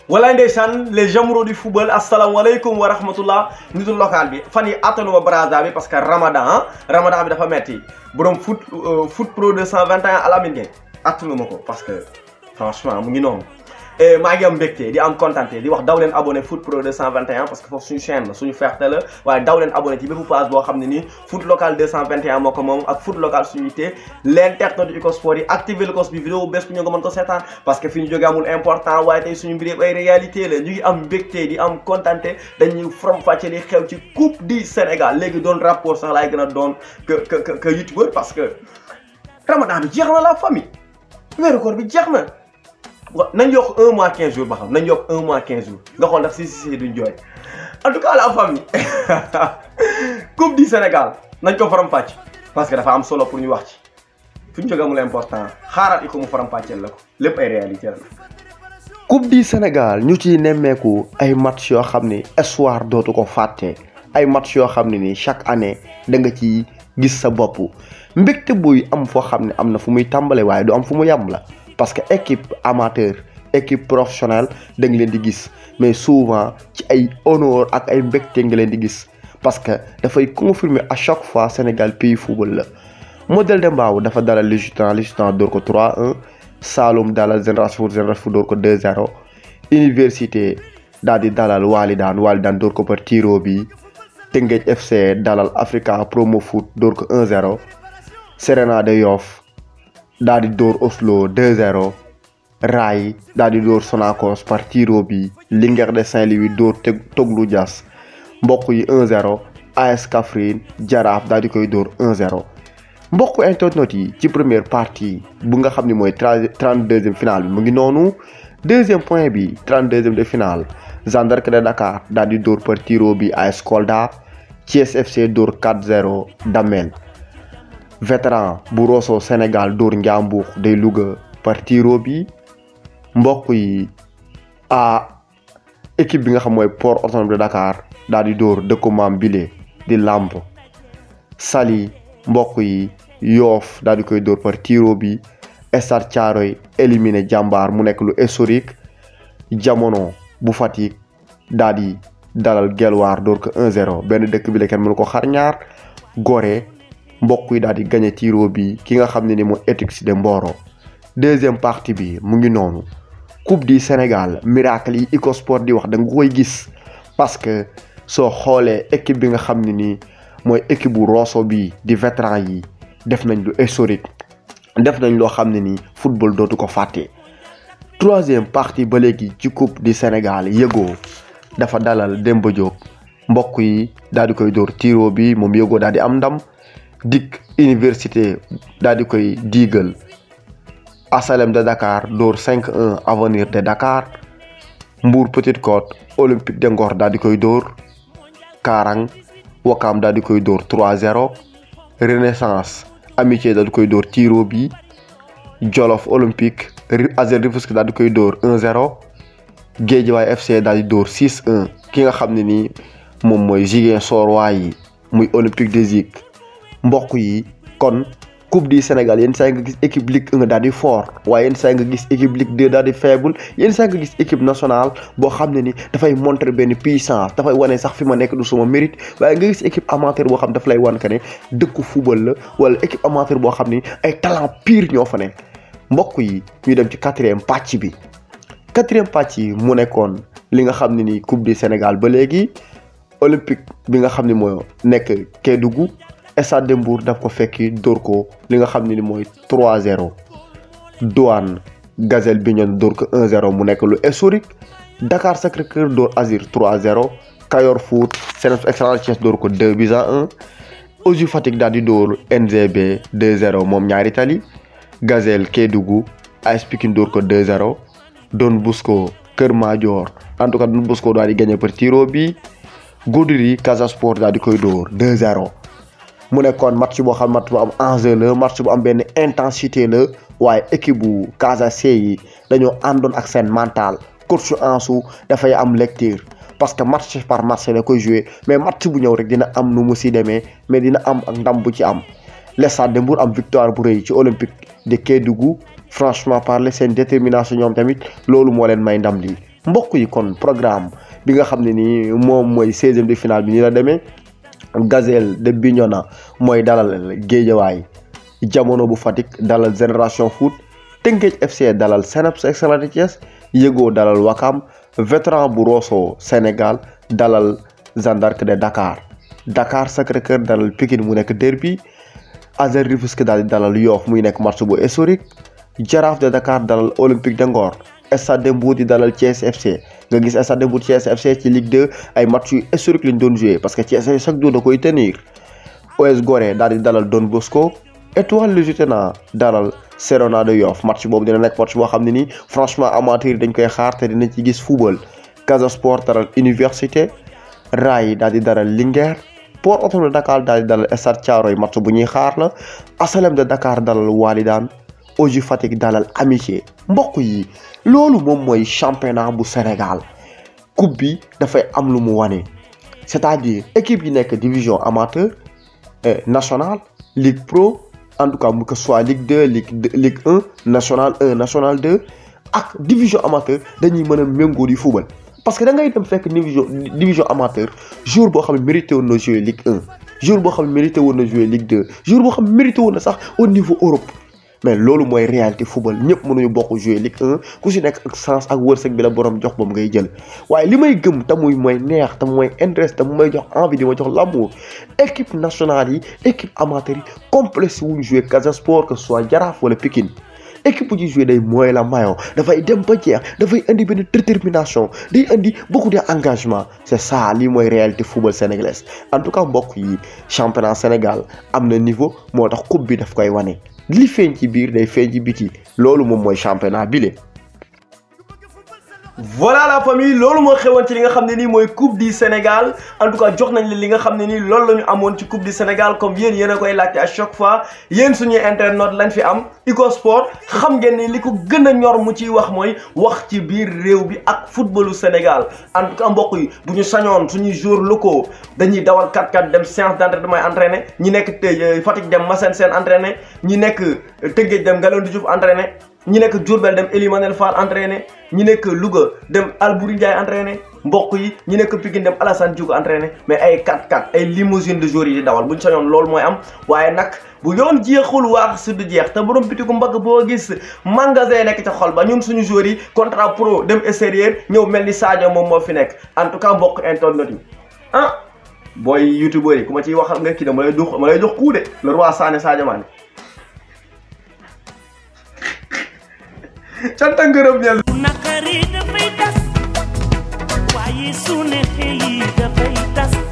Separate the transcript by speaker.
Speaker 1: walaay ndeysaan les amoureux du football asalaamaaleykum wa rahmatullah nitu local bi fan yi attanuma Brazza bi parce que ramadan ah ramadan bi dafa metti borom foot foot pro 221 Alamine Gueye attanuma ko parce que franchement mu ngi noonu maa ngi am mbégte di am contenté di wax daw leen abonné foot pro 221 parce que foofu suñu chaîne la suñu fierté la waaye daw leen abonné ci bépp page boo xam ne nii foot local 221 moo ko moom ak foot local suñu yitte l'internet du Ecosport yi activé le cos bi vidéo bés bu ñu nga mën ko seetaan parce que fi ñu jógee amul important waaye tey suñu mbir yëpp ay réalité la ñu ngi am mbégte di am contenté dañuy from fàcce li xew ci coupe du Sénégal léegi doon rapport sax laay gën a doon que que que youtubeur parce que ramadan bi jeex na la famille weeru koor bi jeex na wa nañ yokk un mois quinze jours ba xam nañ yokk un mois quinze jours nga xool ndax si si si duñ jooy en tout cas la famille coupe du Sénégal nañ ko faram fàcc parce que dafa am solo pour ñu wax ci fu ñu jóge amul important xaaral i ko mu faram fàcceel la ko lépp ay réalité la.
Speaker 2: coupe du Sénégal ñu ciy nemmeeku ay match yoo xam ni espoir dootu ko fàtte ay match yoo xam ne ni chaque année da nga ci gis sa bopp mbégte buy am foo xam ne am na fu muy tàmbale waaye du am fu mu yàmm la. parce que équipe amateur équipe professionnelle da nga leen di gis mais souvent ci ay honneur ak ay mbégte nga leen di gis parce que dafay confirmer à chaque fois Sénégal pays football la modèle de Mbao dafa dalal Lusitano Lusitano door ko 3-1 Saloum dalal Génération Foot Génération Foot door ko 2-0 Université daal di dalal Walidane Walidane door ko par tiro bi Teungueth FC dalal Africa Promo Foot door ko 1-0 Serena de Yoff daal di dóor Oslo 2-0 Ray daal di dóor Sonacos par tiro bi Linguère de Saint-Louis dóor Toglu Dias mbokk yi 1-0 AS Kaffrine Jaraaf daal di koy dóor 1-0 mbokk internautes yi ci première partie bu nga xam ne mooy trente-deuxième finale bi mu ngi noonu deuxième point bi trente-deuxième de finale Jeanne d'Arc de Dakar daal di dóor par tiro bi AS Kolda Thiès FC dóor 4-0 Damel vétéran bu Rosso Sénégal dóor Njàmbur day Louga par tiro bi mbokk yi a équipe bi nga xam mooy Port Autonome de Dakar daal di dóor dëkku maam bile di Lamp Saly mbokk yi Yoff daal di koy dóor par tiro bi Stade Thiaroye éliminé Jàmbaar mu nekk lu historique jamono bu Fatick daal di dalal Guelwaar dóor ko 1-0 benn dëkk bi la kenn mënu ko xar ñaar Gorée mbokk yi daal di gagné tiro bi ki nga xam ne ni mooy Etix de Mboro deuxième partie bi mu ngi noonu coupe du Sénégal miracle yi Ecosport di wax da nga koy gis parce que soo xoolee équipe bi nga xam ne nii mooy équipe bu Rosso bi di vétéran yi def nañ lu historique def nañ loo xam ne nii football dootu ko fàtte. troisième partie ba léegi ci coupe du Sénégal yëgoo dafa dalal Demba Diop mbokk yi daal di koy dóor tiro bi moom yëgoo daal di am ndam. dik université daal di koy diigal asalem de Dakar dóor 5-1 avenir de Dakar Mbour Petite Côte olympique de Ngor daal di koy dóor Karang Wakam daal di koy dóor 3-0 renaissance amitié daal di koy dóor tiro bi Jolof olympique Azer Rufisque daal di koy dóor 1-0 Guédiawaye FC daal di dóor 6-1 ki nga xam ne nii moom mooy Ziguinchor yi muy olympique de Zig mbokk yi kon coupe du Sénégal yenn saa nga gis équipe ligue 1 daal di fort waaye yenn saa nga gis équipe ligue 2 daal di faible yenn saa nga gis équipe nationale boo xam ne ni dafay montrer benn puissance dafay wane sax fi ma nekk du suma mérite waaye nga gis équipe amateur boo xam daf lay wan que ne dëkku football la wala équipe amateur boo xam ni ay talent pur ñoo fa nekk mbokk yi ñu dem ci quatrième pàcc bi quatrième pàcc yi mu nekkoon li nga xam ne ni coupe du Sénégal ba léegi olympique bi nga xam ne moo nekk Kédougou Stade de Mbour daf ko fekki dóor ko li nga xam ne ni mooy 3-0 Douane Gazelle Bignone dóor ko 1-0 mu nekk lu historique Dakar Sacré-Cœur dóor Azir 3-0 Kayor Foot Sénégal Excellence Thiès dóor ko 2 buts à 1 Oju Fatick daal di dóor NGB 2-0 moom ñaari tali Gazelle Kédougou AS Pikine dóor ko 2-0 Don Bosco Kër Madior en tout cas Don Bosco daal di gagné par tiro bi Goudiri Casa Sport daal di koy dóor 2-0. mu nekkoon match boo xam match bu am enjeu la match bu am benn intensité la waaye équipe bu Casa C yi dañoo àndoon ak seen mental coach Ansu dafay am lecture parce que match par match la koy joué mais match bu ñëw rek dina am nu mu si demee mais dina am ak ndam bu ci am le Stade de Mbour am victoire bu rëy ci Olympique de Kédougou franchement parler seen détermination ñoom tamit loolu moo leen may ndam lii mbokk yi kon programme bi nga xam ne nii moom mooy seizième de finale bi nii la demee Gazelle de Bignona mooy dalal Géejawaay jamono bu Fatick dalal Génération Foot Tëngéej FC dalal Seneps Excellence de Thiès Yego dalal Wakam Vétéran bu Rosso Sénégal dalal Jeanne d'Arc de Dakar Dakar Sacré-Cœur dalal Pikine mu nekk derby ASER Rufisque daal di dalal Yoff muy nekk match bu historique Jaraaf de Dakar dalal Olympique de Ngor Stade de Mbour di dalal Thiès FC nga gis Stade de Mbour Thiès FC ci Ligue 2 ay match yu historique lañ doon joué parce que Thiès chaque jour da koy tenir OS Gorée daal di dalal Don Bosco Étoile Lusitana dalal Serona de Yoff match boobu dina nekk match boo xam ne nii franchement amateur yi dañ koy xaar te dina ci gis football Casa Sport dalal Université Ray daal di dalal Linguère Port Autonome de Dakar daal di dalal Stade Thiaroye match bu ñuy xaar la Asalem de Dakar dalal Walidane Oju Fatick dalal Amitié mbokk yi loolu moom mooy championnat bu Sénégal coupe bi dafay am lu mu wane c'est-à-dire équipe yi nekk division amateur nationale Ligue Pro en tout cas mu que soit Ligue 2 Ligue Ligue 1 national 1 national 2 ak division amateur dañuy mën a méngoo di football parce que da ngay dem fekk division division amateur jour boo xam ne mérité woon na jouer Ligue 1 jour boo xam ne mérité woon na jouer Ligue 2 jour boo xam ne mérité woon na sax au niveau Europe mais loolu mooy réalité football ñëpp mënuñu bokk jouer Ligue 1 ku si nekk ak sens ak wërsëg bi la borom jox moom ngay jël waaye li may gëm te muy mooy neex te mooy intéresse te mu may jox envie di ma jox l'amour équipe nationale yi équipe amateur yi complexe wuñ jouer Casa Sport que ce soit Jaraaf wala Pikine équipe bu ci joué day mooy la mayo dafay dem ba jeex dafay indi benn détermination day indi beaucoup de engagement c'est ça lii mooy réalité football sénégalaise en tout cas mbokk yi championnat Sénégal am na niveau moo tax coupe bi daf koy wane li feeñ ci biir day feeñ ci biti loolu moom mooy championnat bile.
Speaker 1: voilà la famille loolu moo xewoon ci li nga xam ne nii mooy coupe du Sénégal en tout cas jox nañ leen li nga xam ne nii loolu la ñu amoon ci coupe du Sénégal comme yéen yéen a koy laajte à chaque fois yéen suñuy internautes lañ fi am Iko Sport xam ngeen ni li ko gën a ñor mu ciy wax mooy wax ci biir réew bi ak footballu Sénégal en tout cas mbokk yi bu ñu sañoon suñuy joueurs locaux dañuy dawal 4-4 dem séance d'entraînement entraîné ñi nekk Fatick dem Massène Sène entraîné ñi nekk Tëngéej dem Galandou Diouf entraîné ñi nekk Diourbel dem Elimanel Fall entraîné ñi nekk Louga dem Albouri Ndiaye entraîné mbokk yi ñi nekk Pikine dem Alassane Diouf entraîné mais ay 4-4 ay limousine de joueurs yi di dawal bu ñu sañoon loolu mooy am waaye nag bu yoon jeexul waax su du jeex te borom bitigu mbagg boo gis magasin nekk ca xol ba ñun suñu joueurs yi contrat pro dem extérieur ñëw mel ni Sadio moom moo fi nekk en tout cas mbokk internet yi ah booy youtubeur yi ku ma ciy waxal nga kii dama lay jox ma lay jox kuu de le roi Sané Sadio Mané canta ngërëm ñel
Speaker 3: naqari dafay tas waaye su neexee yi dafay tas